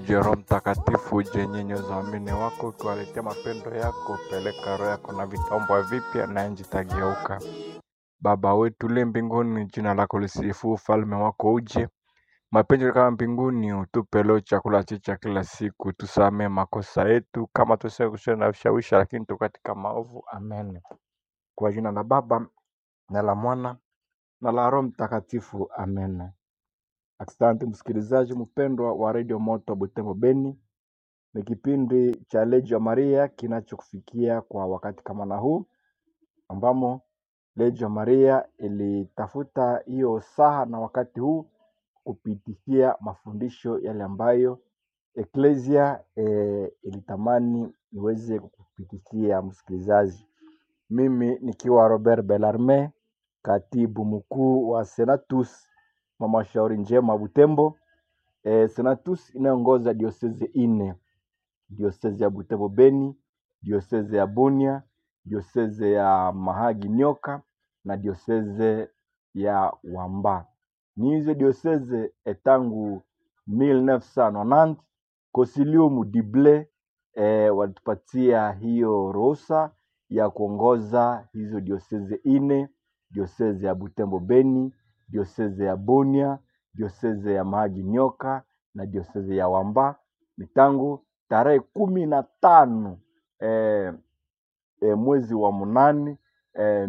uje Roho Mtakatifu, uje nyenyoza waamini wako, ukiwaletea mapendo yako, peleka roho yako na vitaombwa vipya, na nchi itageuka. Baba wetu uliye mbinguni, jina lako lisifu, ufalme wako uje, mapenzi yako kama mbinguni. Utupe leo chakula chetu cha kila siku, tusamee makosa yetu kama tusikusha na vishawishi, lakini tu katika maovu. Amen. Kwa jina la Baba na la Mwana na la Roho Mtakatifu. Amen. Asante msikilizaji mpendwa wa redio Moto Butembo Beni, ni kipindi cha Legio Maria kinachokufikia kwa wakati kama na huu, ambamo Legio Maria ilitafuta hiyo saha na wakati huu kupitishia mafundisho yale ambayo Eklesia e, ilitamani iweze kupitishia msikilizaji. Mimi nikiwa Robert Bellarme, katibu mkuu wa Senatus mama shauri njema Butembo. E, Senatus inayoongoza diosezi ine diosezi ya Butembo Beni, diosezi ya Bunia, diosezi ya Mahagi Nyoka na diosezi ya Wamba. Ni hizo diosezi eh, tangu 1990 Consilium Dible eh, walitupatia hiyo ruhusa ya kuongoza hizo diosezi ine, diosezi ya Butembo Beni, diosezi ya Bunia, diosezi ya Mahagi Nyoka na diosezi ya Wamba ni tangu tarehe kumi na tano eh, eh, mwezi wa munane eh,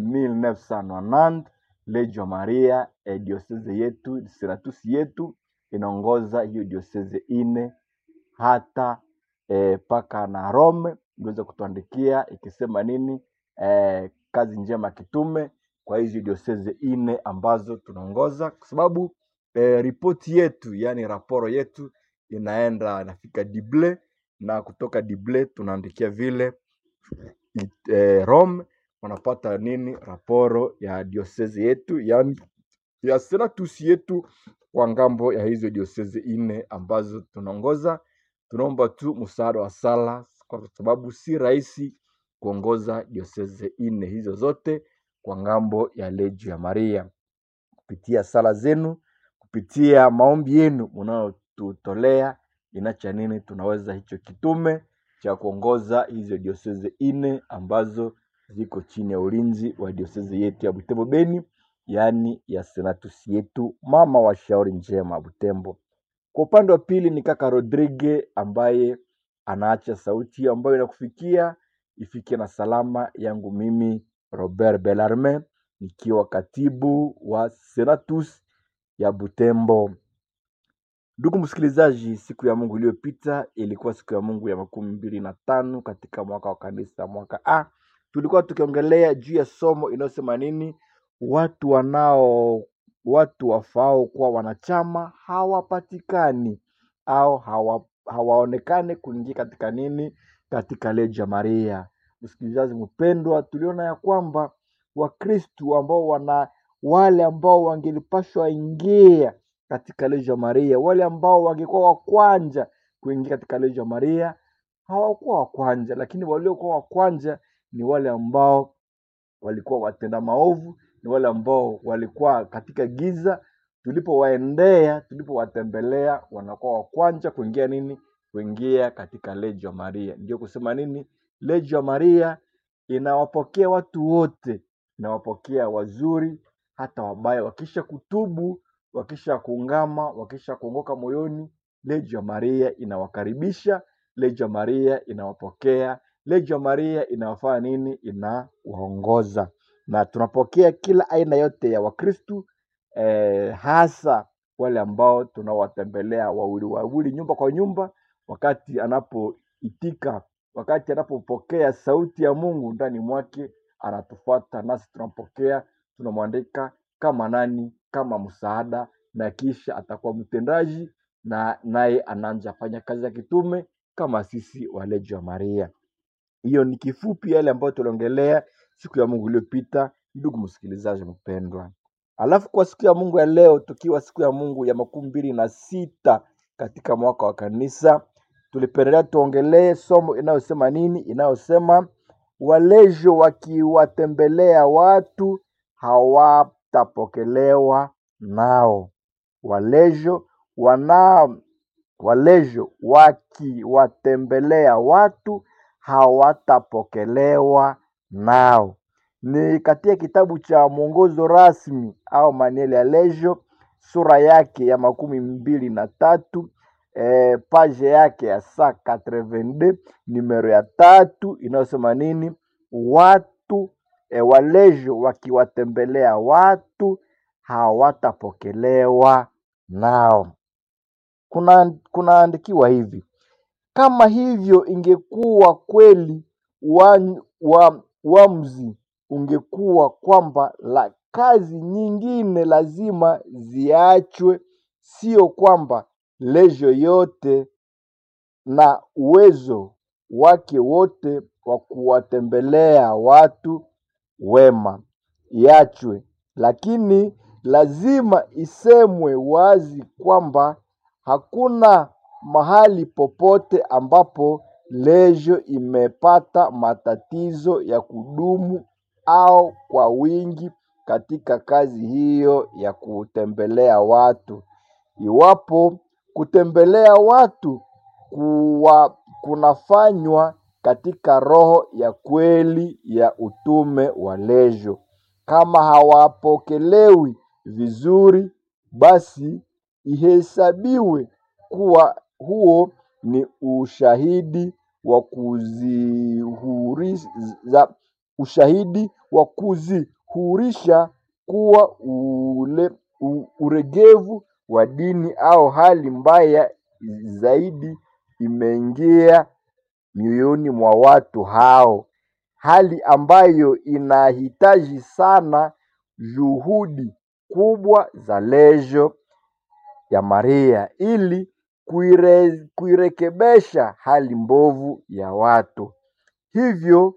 1990 Legio Maria eh, dioseze yetu Siratus yetu inaongoza hiyo dioseze ine hata eh, paka na Rome iliweza kutuandikia ikisema nini eh, kazi njema kitume kwa hizi dioseze ine ambazo tunaongoza kwa sababu eh, ripoti yetu yani raporo yetu inaenda inafika Dible na kutoka Dible tunaandikia vile it- eh, Rome wanapata nini raporo ya diosezi yetu yani ya senatus yetu kwa ngambo ya hizo diosezi ine ambazo tunaongoza. Tunaomba tu msaada wa sala, kwa sababu si rahisi kuongoza diosezi ine hizo zote kwa ngambo ya Legio ya Maria. Kupitia sala zenu, kupitia maombi yenu mnayotutolea, inacha nini tunaweza hicho kitume cha kuongoza hizo diosezi ine ambazo ziko chini ya ulinzi wa diosezi yetu ya Butembo Beni, yaani ya senatus yetu mama wa shauri njema Butembo. Kwa upande wa pili ni kaka Rodrigue ambaye anaacha sauti hiyo ambayo inakufikia ifikie na salama yangu mimi Robert Bellarme nikiwa katibu wa Senatus ya Butembo. Ndugu msikilizaji, siku ya Mungu iliyopita ilikuwa siku ya Mungu ya makumi mbili na tano katika mwaka wa kanisa mwaka A. Tulikuwa tukiongelea juu ya somo inayosema nini, watu wanao watu wafao kuwa wanachama hawapatikani au hawa, hawaonekane kuingia katika nini, katika Legio Maria. Msikilizaji mpendwa, tuliona ya kwamba Wakristu ambao wana wale ambao wangelipashwa ingia katika Legio Maria, wale ambao wangekuwa wa kwanza kuingia katika Legio Maria hawakuwa wa kwanza, lakini waliokuwa wa kwanza ni wale ambao walikuwa watenda maovu, ni wale ambao walikuwa katika giza. Tulipowaendea, tulipowatembelea, wanakuwa wa kwanza kuingia nini? Kuingia katika Legio Maria. Ndio kusema nini? Legio Maria inawapokea watu wote, inawapokea wazuri hata wabaya, wakisha kutubu, wakisha kuungama, wakisha kuongoka moyoni, Legio Maria inawakaribisha, Legio Maria inawapokea, Legio Maria inawafanya nini? Inawaongoza, na tunapokea kila aina yote ya Wakristu eh, hasa wale ambao tunawatembelea wawili wawili, nyumba kwa nyumba, wakati anapoitika, wakati anapopokea sauti ya Mungu ndani mwake, anatufuata nasi tunampokea, tunamwandika kama nani, kama msaada, na kisha atakuwa mtendaji, na naye anaanza fanya kazi ya kitume kama sisi wa Legio ya Maria. Hiyo ni kifupi yale ambayo tuliongelea siku ya Mungu iliyopita, ndugu msikilizaji mpendwa. Alafu kwa siku ya Mungu ya leo, tukiwa siku ya Mungu ya makumi mbili na sita katika mwaka wa kanisa, tulipendelea tuongelee somo inayosema nini? Inayosema walejo wakiwatembelea watu hawatapokelewa nao. Walejo wana walejo wakiwatembelea watu hawatapokelewa nao. Ni katika kitabu cha mwongozo rasmi au manueli ya lejo sura yake ya makumi mbili na tatu eh, page yake ya saa 82 numero ya tatu inayosema nini? Watu eh, walejo wakiwatembelea watu hawatapokelewa nao. Kuna kunaandikiwa hivi kama hivyo ingekuwa kweli wa, wa, wamzi ungekuwa kwamba la kazi nyingine lazima ziachwe, sio kwamba lejo yote na uwezo wake wote wa kuwatembelea watu wema iachwe, lakini lazima isemwe wazi kwamba hakuna mahali popote ambapo lejo imepata matatizo ya kudumu au kwa wingi katika kazi hiyo ya kutembelea watu. Iwapo kutembelea watu kuwa kunafanywa katika roho ya kweli ya utume wa lejo, kama hawapokelewi vizuri, basi ihesabiwe kuwa huo ni ushahidi wa kuzihurisha ushahidi wa kuzihurisha kuwa ule u, uregevu wa dini au hali mbaya zaidi imeingia mioyoni mwa watu hao, hali ambayo inahitaji sana juhudi kubwa za lejo ya Maria ili kuire, kuirekebesha hali mbovu ya watu. Hivyo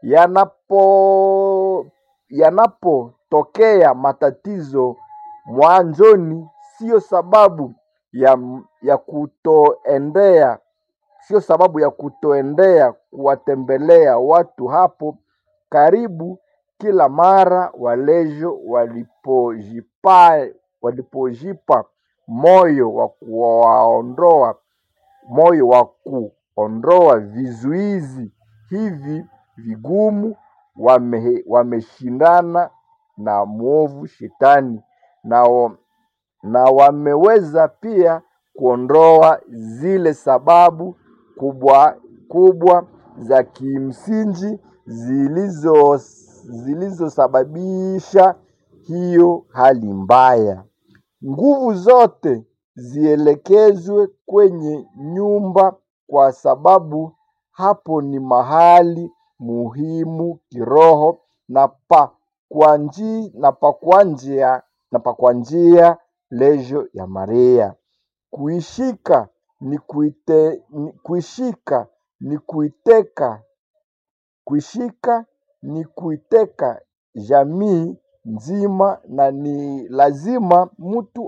yanapo yanapotokea matatizo mwanzoni, sio sababu ya, ya kutoendea sio sababu ya kutoendea kuwatembelea watu hapo karibu kila mara walejo walipojipa walipojipa moyo wa kuwaondoa moyo wa kuondoa vizuizi hivi vigumu, wame, wameshindana na mwovu shetani na, wa- na wameweza pia kuondoa zile sababu kubwa kubwa za kimsingi zilizo zilizosababisha hiyo hali mbaya. Nguvu zote zielekezwe kwenye nyumba, kwa sababu hapo ni mahali muhimu kiroho na pa kwa nji, na pa kwa njia na pa kwa njia lejo ya Maria. Kuishika ni kuite, ni, kuishika ni kuiteka kuishika ni kuiteka jamii nzima, na ni lazima mtu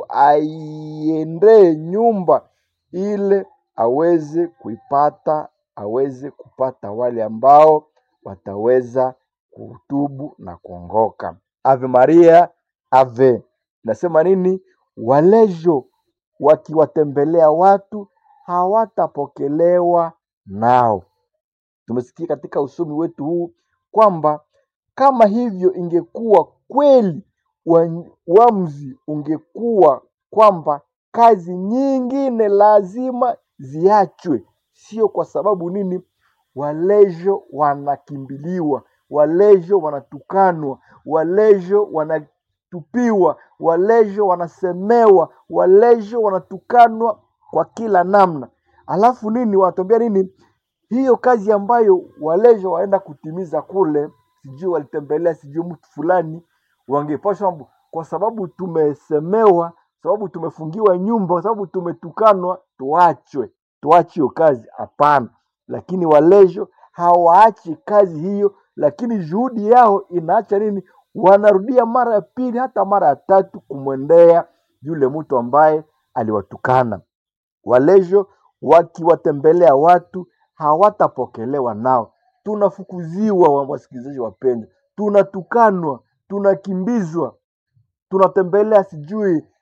aiendee nyumba ile aweze kuipata, aweze kupata wale ambao wataweza kutubu na kuongoka. Ave Maria, ave. Nasema nini? Walejo wakiwatembelea watu hawatapokelewa nao. Tumesikia katika usomi wetu huu kwamba kama hivyo ingekuwa kweli, wa- uamuzi ungekuwa kwamba kazi nyingine lazima ziachwe, sio kwa sababu nini? Walejo wanakimbiliwa, walejo wanatukanwa, walejo wanatupiwa, walejo wanasemewa, walejo wanatukanwa kwa kila namna. Alafu nini, wanatuambia nini? hiyo kazi ambayo walejo waenda kutimiza kule, sijui walitembelea sijui mtu fulani, wangepashwa kwa sababu tumesemewa, sababu tumefungiwa nyumba, kwa sababu tumetukanwa, tuachwe, tuache hiyo kazi. Hapana, lakini walejo hawaachi kazi hiyo, lakini juhudi yao inaacha nini? Wanarudia mara ya pili hata mara ya tatu kumwendea yule mtu ambaye aliwatukana walejo wakiwatembelea watu hawatapokelewa nao. Tunafukuziwa, wa- wasikilizaji wapendwa, tunatukanwa, tunakimbizwa, tunatembelea sijui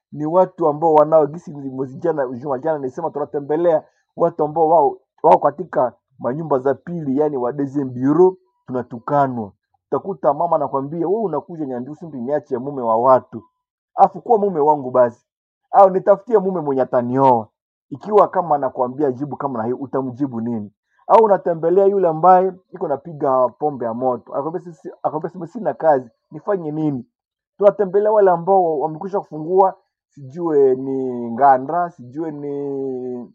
ni watu ambao wanao gisi mwezi jana juma jana nisema tunatembelea watu ambao wao wao katika manyumba za pili yani wa deuxième bureau tunatukanwa utakuta mama anakwambia wewe unakuja nyandusi mpi niache mume wa watu afu kuwa mume wangu basi au nitafutie mume mwenye atanioa ikiwa kama anakuambia jibu kama na hiyo utamjibu nini au unatembelea yule ambaye iko napiga pombe ya moto akwambia sisi akwambia sisi sina kazi nifanye nini tunatembelea wale ambao wamekwisha kufungua sijue ni nganda sijue ni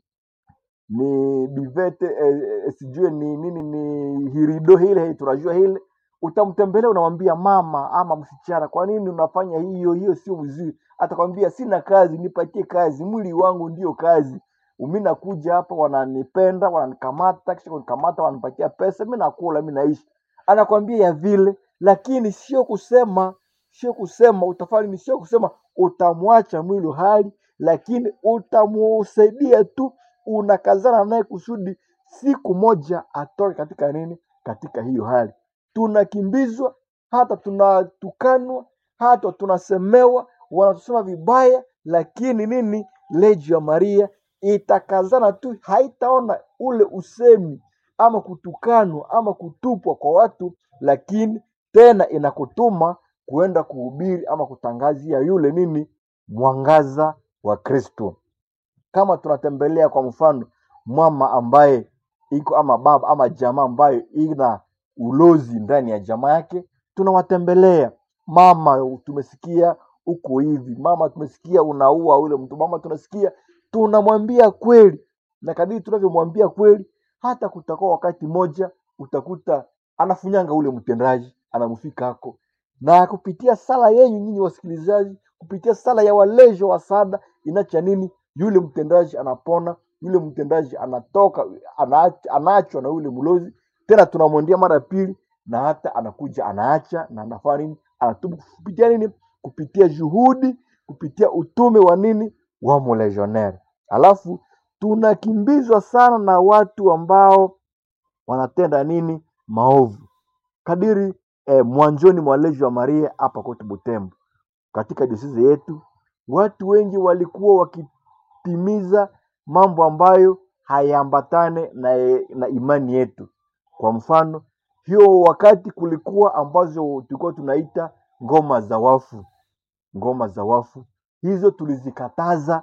ni bivete eh, eh, sijue ni nini ni hirido hile tunajua hile utamtembelea unamwambia mama ama msichana kwa nini unafanya hiyo hiyo sio vizuri atakwambia sina kazi nipatie kazi mwili wangu ndio kazi mi nakuja hapa wananipenda wananikamata kisha kunikamata wananipatia pesa mi nakula mi naishi anakwambia ya vile lakini sio kusema sio kusema utafanya nini sio kusema utamwacha mwili hali lakini utamusaidia tu unakazana naye kusudi siku moja atoke katika nini katika hiyo hali tunakimbizwa hata tunatukanwa hata tunasemewa wanatusema vibaya lakini nini leji ya maria itakazana tu haitaona ule usemi ama kutukanwa ama kutupwa kwa watu lakini tena inakutuma kuenda kuhubiri ama kutangazia yule nini mwangaza wa kristo kama tunatembelea kwa mfano mama ambaye iko ama baba ama jamaa ambayo ina ulozi ndani ya jamaa yake tunawatembelea mama tumesikia uko hivi mama tumesikia unaua ule mtu mama tunasikia tunamwambia kweli na kadiri tunavyomwambia kweli hata kutakuwa wakati moja utakuta anafunyanga ule mtendaji anamfika hako na kupitia sala yenyu nyinyi wasikilizaji kupitia sala ya walejo wa sada inacha nini yule mtendaji anapona yule mtendaji anatoka anaach- anaachwa na yule mlozi tena tunamwendea mara ya pili na hata anakuja anaacha na anafanya nini anatubu kupitia nini kupitia juhudi kupitia utume wa nini wa mlegionnaire alafu tunakimbizwa sana na watu ambao wanatenda nini maovu kadiri eh, mwanzoni mwa lejo ya maria hapa kote butembo katika diosezi yetu watu wengi walikuwa wakitimiza mambo ambayo hayaambatane na, na imani yetu kwa mfano hiyo wakati kulikuwa ambazo tulikuwa tunaita ngoma za wafu ngoma za wafu hizo tulizikataza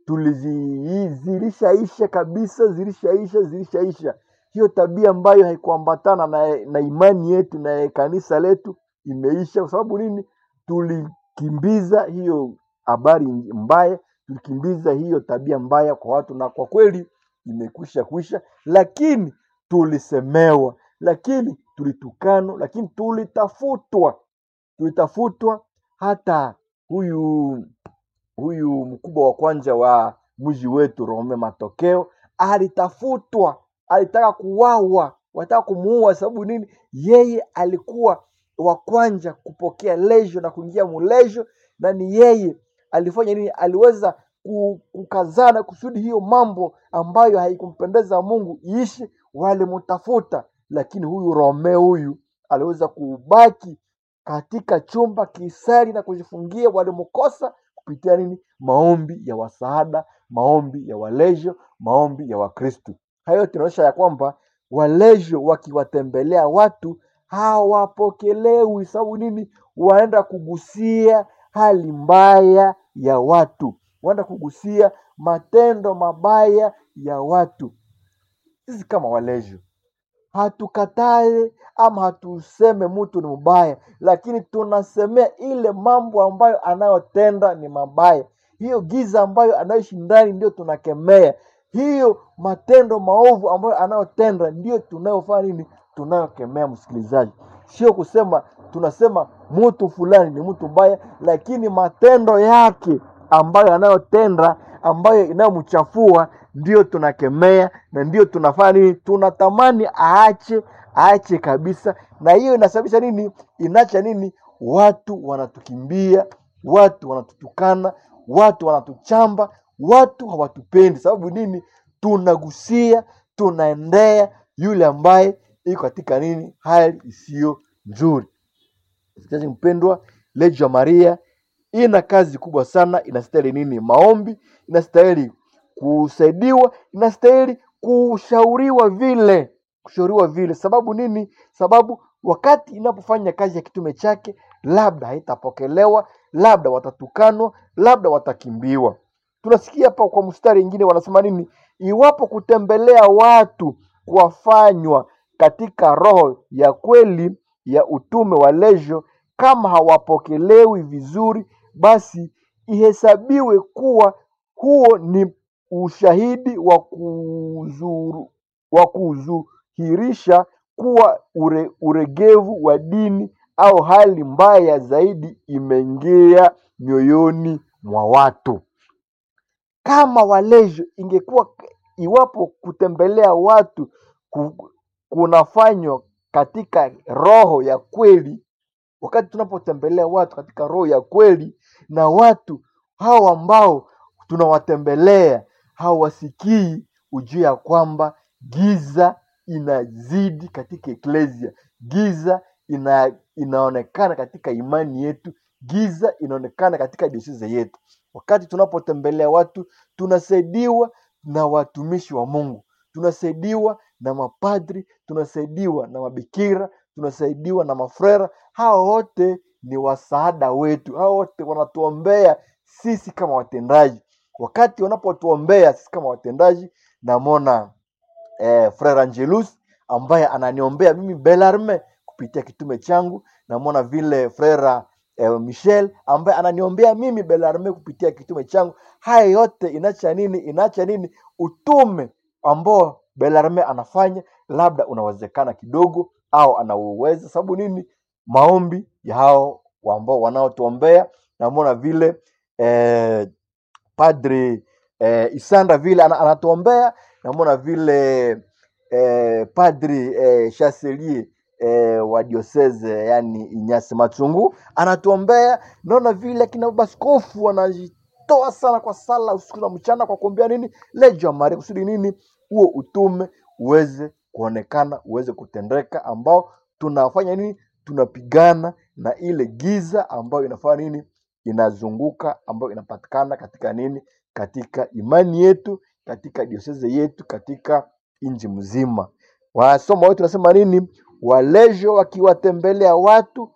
tulizi zilishaisha kabisa zilishaisha zilishaisha hiyo tabia ambayo haikuambatana na, na imani yetu na kanisa letu imeisha kwa sababu nini tulikimbiza hiyo habari mbaya tulikimbiza hiyo tabia mbaya kwa watu na kwa kweli imekwisha kwisha lakini tulisemewa lakini tulitukanwa lakini tulitafutwa tulitafutwa hata huyu huyu mkubwa wa kwanza wa mji wetu Rome Matokeo alitafutwa, alitaka kuwawa, wataka kumuua. Sababu nini? Yeye alikuwa wa kwanza kupokea lejo na kuingia mulejo, na ni yeye alifanya nini? Aliweza ku- kukazana kusudi hiyo mambo ambayo haikumpendeza Mungu iishi, walimtafuta, lakini huyu Rome huyu aliweza kubaki katika chumba kisari na kujifungia, walimkosa kupitia nini? Maombi ya wasaada, maombi ya walejo, maombi ya Wakristu. Hayo yote inaonyesha ya kwamba walejo wakiwatembelea watu hawapokelewi. Sababu nini? Waenda kugusia hali mbaya ya watu, waenda kugusia matendo mabaya ya watu. Sisi kama walejo hatukatae ama hatuseme mtu ni mbaya, lakini tunasemea ile mambo ambayo anayotenda ni mabaya. Hiyo giza ambayo anaishi ndani ndio tunakemea. Hiyo matendo maovu ambayo anayotenda ndio tunayofanya nini? Tunayokemea, msikilizaji. Sio kusema tunasema mtu fulani ni mtu mbaya, lakini matendo yake ambayo anayotenda ambayo inayomchafua ndio tunakemea na ndio tunafanya nini tunatamani aache aache kabisa na hiyo inasababisha nini inacha nini watu wanatukimbia watu wanatutukana watu wanatuchamba watu hawatupendi sababu nini tunagusia tunaendea yule ambaye iko katika nini hali isiyo nzuri msikilizaji mpendwa lejo ya maria ina kazi kubwa sana, inastahili nini? Maombi, inastahili kusaidiwa, inastahili kushauriwa vile, kushauriwa vile. Sababu nini? Sababu wakati inapofanya kazi ya kitume chake, labda haitapokelewa, labda watatukanwa, labda watakimbiwa. Tunasikia hapa kwa mstari ingine wanasema nini? Iwapo kutembelea watu kuwafanywa katika roho ya kweli ya utume wa lejo, kama hawapokelewi vizuri, basi ihesabiwe kuwa huo ni ushahidi wa kuzuru, wa kuzuhirisha kuwa ure, uregevu wa dini au hali mbaya zaidi imeingia mioyoni mwa watu. Kama walejo ingekuwa iwapo kutembelea watu ku- kunafanywa katika roho ya kweli, wakati tunapotembelea watu katika roho ya kweli, na watu hao ambao tunawatembelea hawasikii, ujue ya kwamba giza inazidi katika eklesia, giza ina, inaonekana katika imani yetu, giza inaonekana katika dioseze yetu. Wakati tunapotembelea watu, tunasaidiwa na watumishi wa Mungu, tunasaidiwa na mapadri, tunasaidiwa na mabikira, tunasaidiwa na mafrera. Hao wote ni wasaada wetu, hao wote wanatuombea sisi kama watendaji. Wakati wanapotuombea sisi kama watendaji, namwona eh, Frere Angelus ambaye ananiombea mimi Belarme kupitia kitume changu. Namwona vile Frere eh, Michel ambaye ananiombea mimi Belarme kupitia kitume changu. Haya yote inaacha nini? Inaacha nini? Utume ambao Belarme anafanya labda unawezekana kidogo au anauweza. Sababu nini? Maombi ya hao ambao wanaotuombea. Namwona vile eh, Padre eh, Isanda vile ana- anatuombea, namwona vile eh, Padri eh, Chancelier eh, wa diocese yani Inyasi Machungu anatuombea. Naona vile akina baba askofu wanajitoa sana kwa sala usiku na mchana kwa kuombea nini lejo ya Maria kusudi nini huo utume uweze kuonekana uweze kutendeka, ambao tunafanya nini, tunapigana na ile giza ambayo inafanya nini inazunguka ambayo inapatikana katika nini katika imani yetu katika dioseze yetu katika nchi mzima wasoma wetu nasema nini walejo wakiwatembelea watu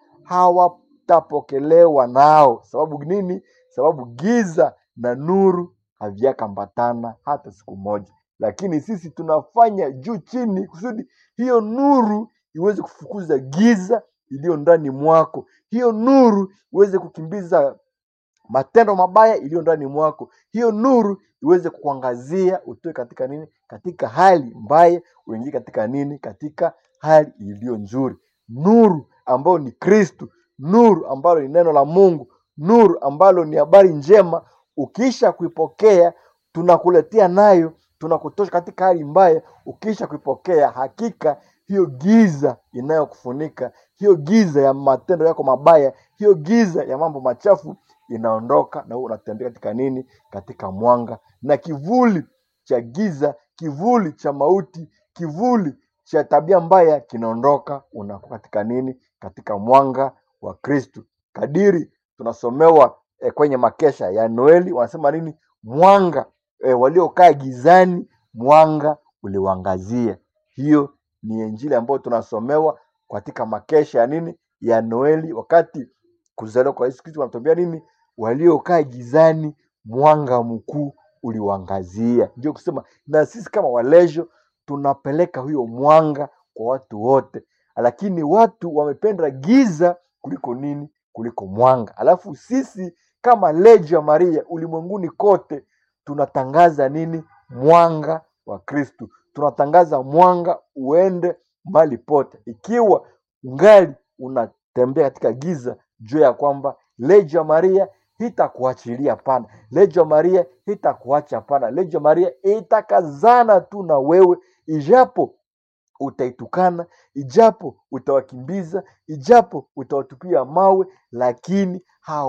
hawatapokelewa nao sababu nini sababu giza na nuru haviyakambatana hata siku moja lakini sisi tunafanya juu chini kusudi hiyo nuru iweze kufukuza giza iliyo ndani mwako hiyo nuru iweze kukimbiza matendo mabaya iliyo ndani mwako hiyo nuru iweze kukuangazia utoe katika nini katika hali mbaya uingie katika nini katika hali iliyo nzuri nuru ambayo ni kristu nuru ambalo ni neno la mungu nuru ambalo ni habari njema ukiisha kuipokea tunakuletea nayo tunakutosha katika hali mbaya ukiisha kuipokea hakika hiyo giza inayokufunika hiyo giza ya matendo yako mabaya hiyo giza ya mambo machafu inaondoka na wewe unatembea katika nini katika mwanga na kivuli cha giza kivuli cha mauti kivuli cha tabia mbaya kinaondoka unakuwa katika nini katika mwanga wa kristu kadiri tunasomewa eh, kwenye makesha ya noeli wanasema nini mwanga eh, waliokaa gizani mwanga uliwangazia hiyo ni injili ambayo tunasomewa katika makesha ya nini ya noeli wakati kuzaliwa kwa yesu kristo wanatuambia nini waliokaa gizani mwanga mkuu uliwangazia ndio kusema na sisi kama walejo tunapeleka huyo mwanga kwa watu wote lakini watu wamependa giza kuliko nini kuliko mwanga alafu sisi kama lejo ya maria ulimwenguni kote tunatangaza nini mwanga wa kristu tunatangaza mwanga uende mahali pote ikiwa ungali unatembea katika giza juu ya kwamba lejo ya maria hitakuachilia pana lejo ya maria hitakuacha pana lejo ya maria itakazana tu na wewe ijapo utaitukana ijapo utawakimbiza ijapo utawatupia mawe lakini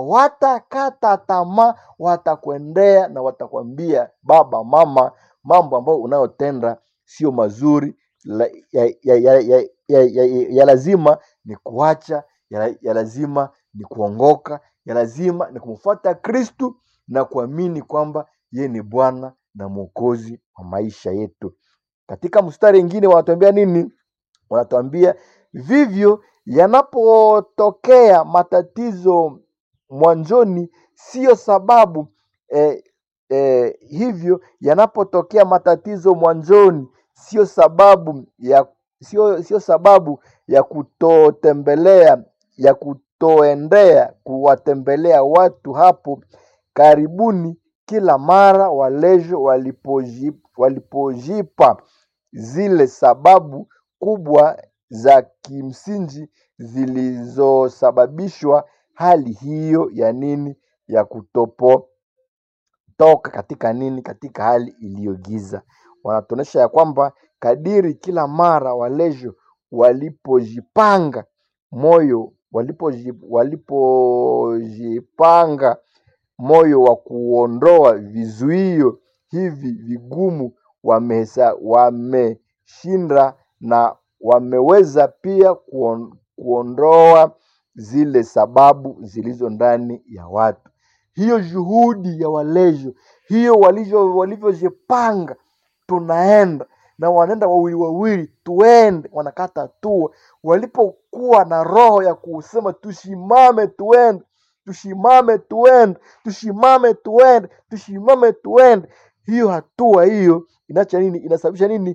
hawatakata tamaa watakwendea na watakwambia baba mama mambo ambayo unayotenda sio mazuri la, ya, ya, ya, ya, ya, ya, ya, ya lazima ni kuacha ya, ya lazima ni kuongoka ya lazima ni kumfuata Kristu na kuamini kwamba yeye ni Bwana na Mwokozi wa maisha yetu. Katika mstari mwingine wanatuambia nini? Wanatuambia vivyo yanapotokea matatizo mwanzoni, siyo sababu eh, eh, hivyo yanapotokea matatizo mwanzoni, sio sababu ya sio sio sababu ya kutotembelea ya kutoendea kuwatembelea watu hapo karibuni kila mara walejo walipoji, walipojipa zile sababu kubwa za kimsingi zilizosababishwa hali hiyo ya nini ya kutopo toka katika nini katika hali iliyogiza wanatuonyesha ya kwamba kadiri kila mara walejo walipojipanga moyo walipoji- walipojipanga moyo wa kuondoa vizuio hivi vigumu wamesa- wameshinda na wameweza pia kuon, kuondoa zile sababu zilizo ndani ya watu hiyo juhudi ya walejo hiyo walivyo walivyojipanga tunaenda na wanaenda wawili wawili tuende wanakata hatua walipokuwa na roho ya kusema tusimame tuende tusimame tuende tusimame tuende tusimame tuende hiyo hatua hiyo inacha nini inasababisha nini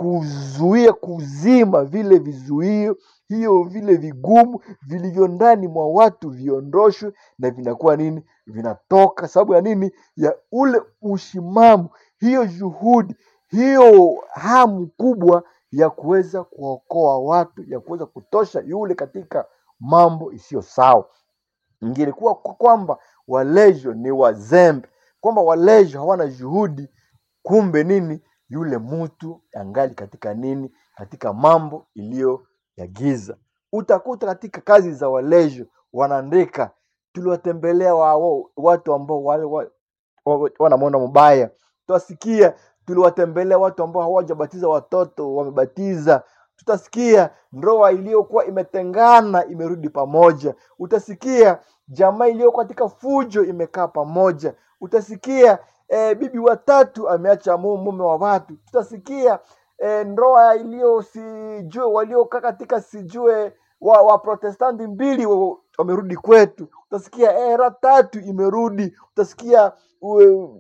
kuzuia kuzima vile vizuio hiyo vile vigumu vilivyo ndani mwa watu viondoshwe na vinakuwa nini vinatoka sababu ya nini ya ule ushimamo hiyo juhudi hiyo hamu kubwa ya kuweza kuokoa watu ya kuweza kutosha yule katika mambo isiyo sawa ingelikuwa kwa- kwamba walejo ni wazembe kwamba walejo hawana juhudi kumbe nini yule mtu angali katika nini katika mambo iliyo ya giza utakuta katika kazi za walejo wanaandika tuliwatembelea wa, wa, watu ambao wale wa, wa, wanamwona mbaya tutasikia tuliwatembelea watu ambao hawajabatiza watoto wamebatiza tutasikia ndoa iliyokuwa imetengana imerudi pamoja utasikia jamaa iliyokuwa katika fujo imekaa pamoja utasikia e, bibi watatu ameacha mu- mume wa watu tutasikia e, ndoa iliyo sijue waliokaa katika sijue wa, wa protestanti mbili wa- wamerudi kwetu utasikia era tatu imerudi utasikia ue,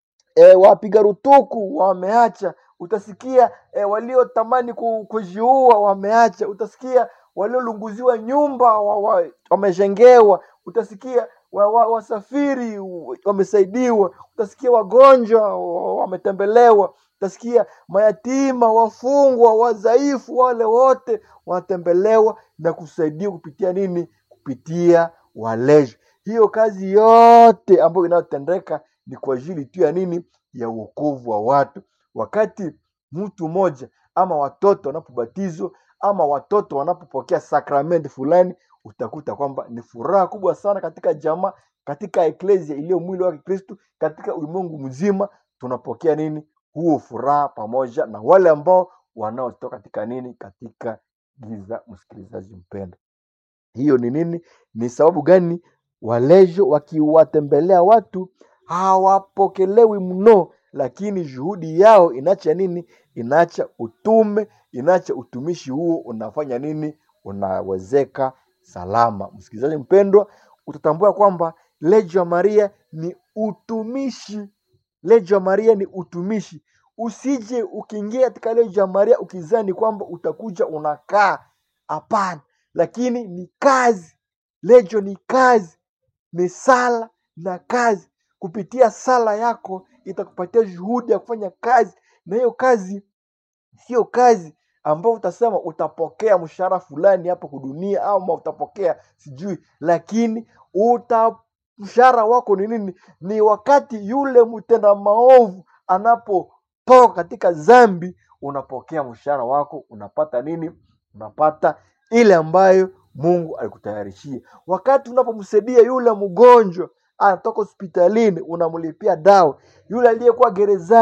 e, wapiga rutuku wameacha utasikia e, waliotamani ku- kujiua wameacha utasikia waliolunguziwa nyumba wa, wa, wamejengewa utasikia wa, wa, wasafiri wamesaidiwa utasikia wagonjwa wa- wametembelewa utasikia mayatima wafungwa wadhaifu wale wote wanatembelewa na kusaidiwa kupitia nini kupitia walejo hiyo kazi yote ambayo inayotendeka ni kwa ajili tu ya nini ya uokovu wa watu wakati mtu mmoja ama watoto wanapobatizwa ama watoto wanapopokea sakramenti fulani utakuta kwamba ni furaha kubwa sana katika jamaa katika eklesia iliyo mwili wa kristu katika ulimwengu mzima tunapokea nini huo furaha pamoja na wale ambao wanaotoka katika nini katika giza msikilizaji mpendo hiyo ni nini ni sababu gani walejo wakiwatembelea watu hawapokelewi mno lakini juhudi yao inacha nini inacha utume inacha utumishi huo unafanya nini unawezeka salama msikilizaji mpendwa utatambua kwamba lejo ya maria ni utumishi lejo ya maria ni utumishi usije ukiingia katika lejo ya maria ukizani kwamba utakuja unakaa hapana lakini ni kazi lejo ni kazi ni sala na kazi kupitia sala yako itakupatia juhudi ya kufanya kazi na hiyo kazi sio kazi ambayo utasema utapokea mshahara fulani hapa kudunia ama utapokea sijui lakini uta mshahara wako ni nini ni wakati yule mtenda maovu anapotoka katika zambi unapokea mshahara wako unapata nini unapata ile ambayo mungu alikutayarishia wakati unapomsaidia yule mgonjwa anatoka hospitalini unamlipia dawa yule aliyekuwa gerezani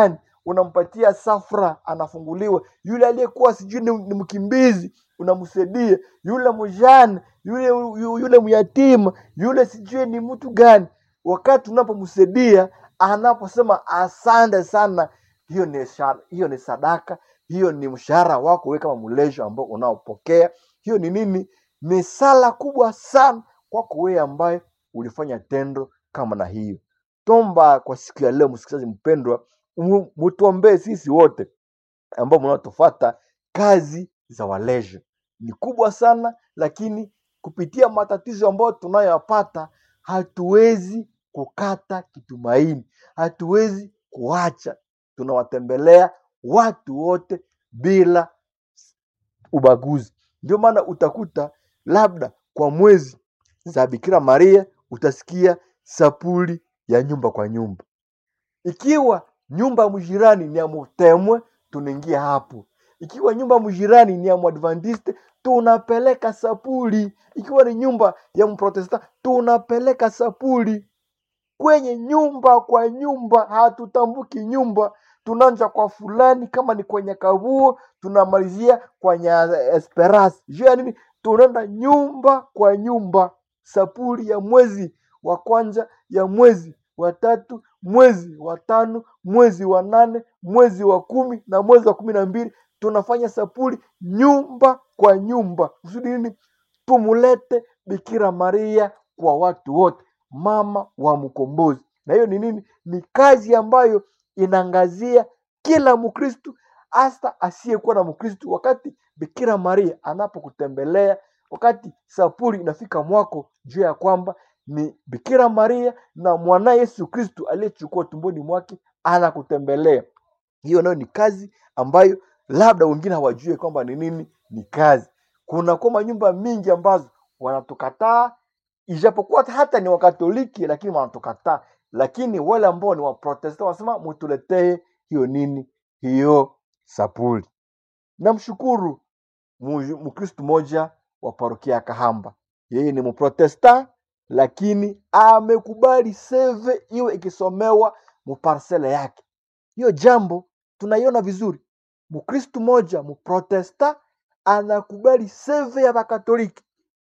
unampatia safra anafunguliwa yule aliyekuwa sijui ni, ni mkimbizi unamsaidia yule mjane yule yu- yule myatima yule sijui ni mtu gani wakati unapomsaidia anaposema asante sana hiyo ni shara, hiyo ni sadaka hiyo ni mshahara wako wewe kama mlejo ambao unaopokea hiyo ni nini ni sala kubwa sana kwako wewe ambaye ulifanya tendo kama na hiyo tomba kwa siku ya leo msikilizaji mpendwa mu- mutuombee sisi wote ambao mnaotofata kazi za walejo ni kubwa sana lakini kupitia matatizo ambayo tunayoyapata hatuwezi kukata kitumaini hatuwezi kuacha tunawatembelea watu wote bila ubaguzi ndio maana utakuta labda kwa mwezi za bikira maria utasikia sapuli ya nyumba kwa nyumba ikiwa nyumba ya mjirani ni ya mutemwe tunaingia hapo ikiwa nyumba ya mjirani ni ya mwadventiste tunapeleka sapuli ikiwa ni nyumba ya mprotestant tunapeleka sapuli kwenye nyumba kwa nyumba hatutambuki nyumba tunaanza kwa fulani kama ni kwenye kavuo tunamalizia kwenye esperance juu ya nini tunaenda nyumba kwa nyumba sapuli ya mwezi wa kwanza ya mwezi wa tatu mwezi wa tano mwezi wa nane mwezi wa kumi na mwezi wa kumi na mbili tunafanya sapuli nyumba kwa nyumba kusudi nini tumulete bikira maria kwa watu wote mama wa mkombozi na hiyo ni nini ni kazi ambayo inaangazia kila mkristu hasa asiyekuwa na mkristu wakati bikira maria anapokutembelea wakati sapuli inafika mwako juu ya kwamba ni bikira maria na mwana yesu kristu aliyechukua tumboni mwake anakutembelea hiyo nayo ni kazi ambayo labda wengine hawajue kwamba ni nini ni kazi kuna kwa manyumba mingi ambazo wanatukataa ijapokuwa hata ni wakatoliki lakini wanatukataa lakini wale ambao ni waprotestant wanasema mutuletee hiyo nini hiyo sapuli namshukuru mu- mkristu moja wa parokia ya kahamba yeye ni mprotestant lakini amekubali seve iwe ikisomewa muparsele yake hiyo jambo tunaiona vizuri mkristu moja mprotesta anakubali seve ya wakatoliki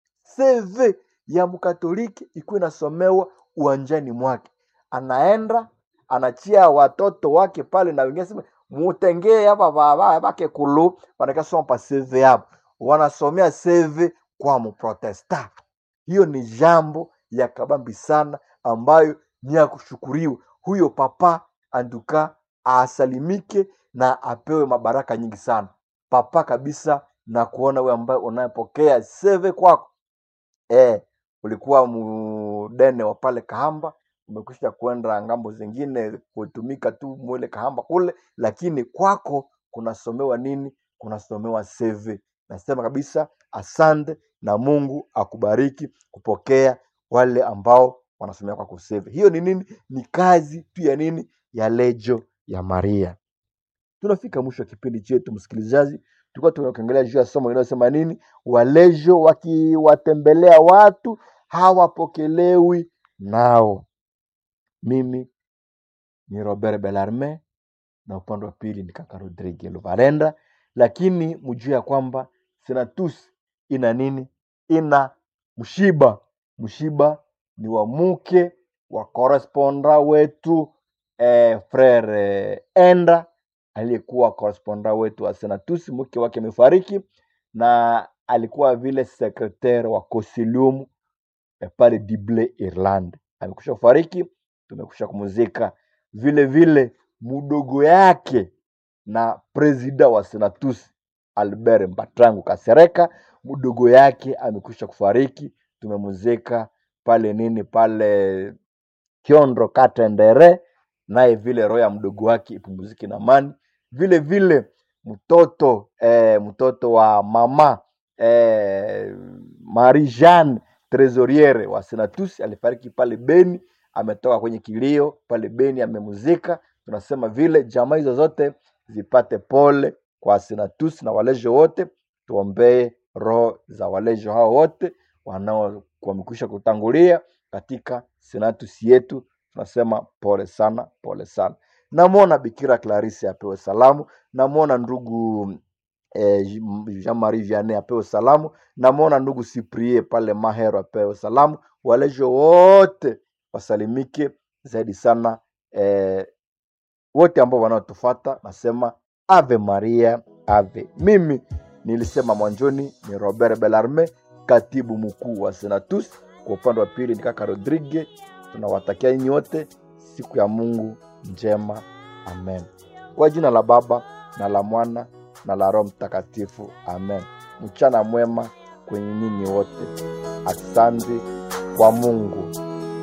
seve ya mkatoliki ikuwa inasomewa uwanjani mwake anaenda anachia watoto wake pale na wengine sema mutengee hapa baba bake kulu wanakasoma pa seve hapo wanasomea seve kwa mprotesta hiyo ni jambo ya kabambi sana ambayo ni ya kushukuriwa huyo papa anduka asalimike na apewe mabaraka nyingi sana papa kabisa na kuona wewe ambaye unayepokea seve kwako eh, ulikuwa mudene wa pale Kahamba, umekwisha kwenda ngambo zingine kutumika tu mwele Kahamba kule, lakini kwako kunasomewa nini? Kunasomewa seve. Nasema kabisa asante na Mungu akubariki kupokea wale ambao wanasomea kwako seve. Hiyo ni nini? Ni kazi tu ya nini? Ya lejo ya Maria tunafika mwisho wa kipindi chetu msikilizaji tulikuwa tunaongelea juu ya somo inayosema nini walejo wakiwatembelea watu hawapokelewi nao mimi ni robert belarme na upande wa pili ni kaka rodrigue luvalenda lakini mjue ya kwamba senatus ina nini ina mshiba mshiba ni wa mke wa koresponda wetu eh, frere eh, enda aliyekuwa koresponda wetu wa senatus mke wake amefariki na alikuwa vile sekretari wa consilium eh, pale dible irland amekusha kufariki tumekusha kumuzika vile vile mdogo yake na presida wa senatus albert mbatrangu kasereka mdogo yake amekwisha kufariki tumemuzika pale nini pale kiondro katendere naye vile roho ya mdogo wake ipumzike na amani vile vile mtoto eh, mtoto wa mama eh, marie jeanne tresoriere wa senatus alifariki pale beni ametoka kwenye kilio pale beni amemuzika tunasema vile jamaa hizo zote zipate pole kwa senatus na walejo wote tuombee roho za walejo hao wote wanao wamekwisha kutangulia katika senatus yetu tunasema pole sana pole sana namwona bikira clarisse apewe salamu namwona ndugu eh, jean marie vianney apewe salamu namwona ndugu cyprie pale mahero apewe salamu walejo wote wasalimike zaidi sana eh, wote ambao wanaotufata nasema ave maria ave mimi nilisema mwanjoni ni robert belarme katibu mkuu wa senatus kwa upande wa pili ni kaka rodrigue tunawatakia nyinyi wote siku ya mungu njema amen kwa jina la baba na la mwana na la roho mtakatifu amen mchana mwema kwenye nyinyi wote asante kwa mungu